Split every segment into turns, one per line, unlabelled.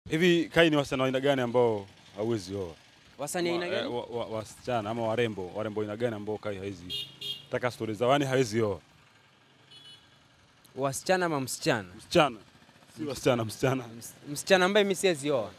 Hivi Kai, ni wasichana wa aina gani ambao hauwezi oa?
Wasanii aina
Wa- eh,
gani?
wa- wa- Wasichana ama warembo, warembo aina gani ambao Kai hawezi taka stori zao, yani hawezi oa?
Wasichana ama msichana?
Msichana, si wasichana, msichana.
Ms- Msichana ambaye mimi siwezi oa.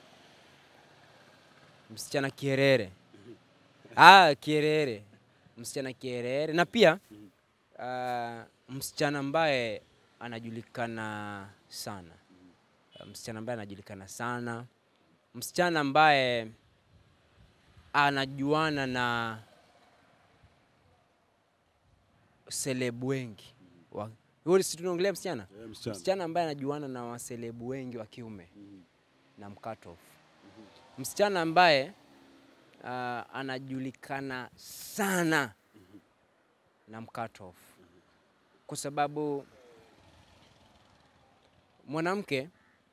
Msichana kierere. Ah, kierere. Msichana kierere na pia ah, msichana ambaye anajulikana sana. Msichana ambaye anajulikana sana. Msichana ambaye anajuana na selebu wengi. Wa- Huyo si tunaongelea msichana?
Eh, msichana.
Msichana ambaye anajuana na waselebu wengi wa kiume na mkatof. Msichana ambaye ah, anajulikana sana na mkatof, kwa sababu mwanamke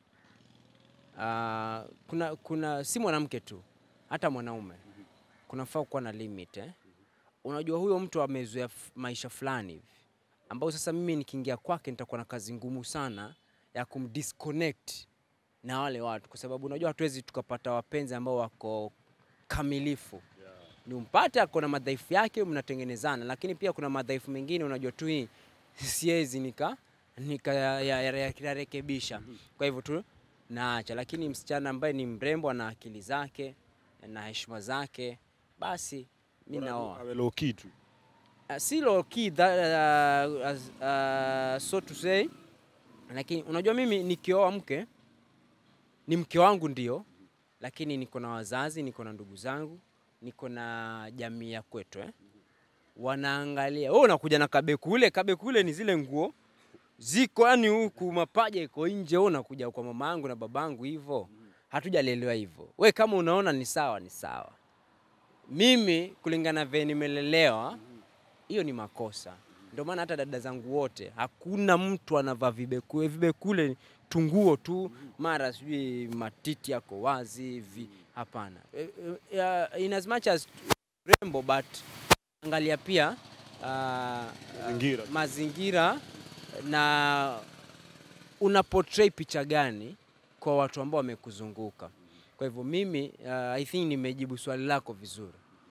ah, kuna, kuna si mwanamke tu, hata mwanaume kunafaa kuwa na limit eh? Unajua huyo mtu amezoea f- maisha fulani hivi ambao sasa mimi nikiingia kwake nitakuwa na kazi ngumu sana ya kumdisconnect na wale watu, kwa sababu unajua hatuwezi tukapata wapenzi ambao wako kamilifu. Ni umpate ako na madhaifu yake, mnatengenezana, lakini pia kuna madhaifu mengine unajua tu hii siwezi nika nikayarekebisha. Kwa hivyo tu naacha, lakini msichana ambaye ni mrembo, ana akili zake na heshima zake, basi mi naoa.
Awe low key tu.
Uh, si low key that, uh, as, uh, so to say, lakini unajua mimi nikioa mke ni mke wangu ndio, lakini niko na wazazi, niko na ndugu zangu, niko na jamii ya kwetu eh. Wanaangalia wewe unakuja na kabekule, kabekule ni zile nguo ziko yani huku mapaja iko nje, wewe unakuja kwa mama yangu na babangu hivyo, hatujalelewa hivyo. We kama unaona ni sawa, ni sawa. Mimi kulingana vile nimelelewa hiyo ni makosa. Ndio maana hata dada zangu wote hakuna mtu anavaa vibekule. Vibekule ni tunguo tu, mara sijui matiti yako wazi hivi, hapana. Eh, eh, In as much as rembo but angalia pia ah,
Mazingira.
mazingira na una portray picha gani kwa watu ambao wamekuzunguka. Kwa hivyo mimi uh, I think nimejibu swali lako vizuri.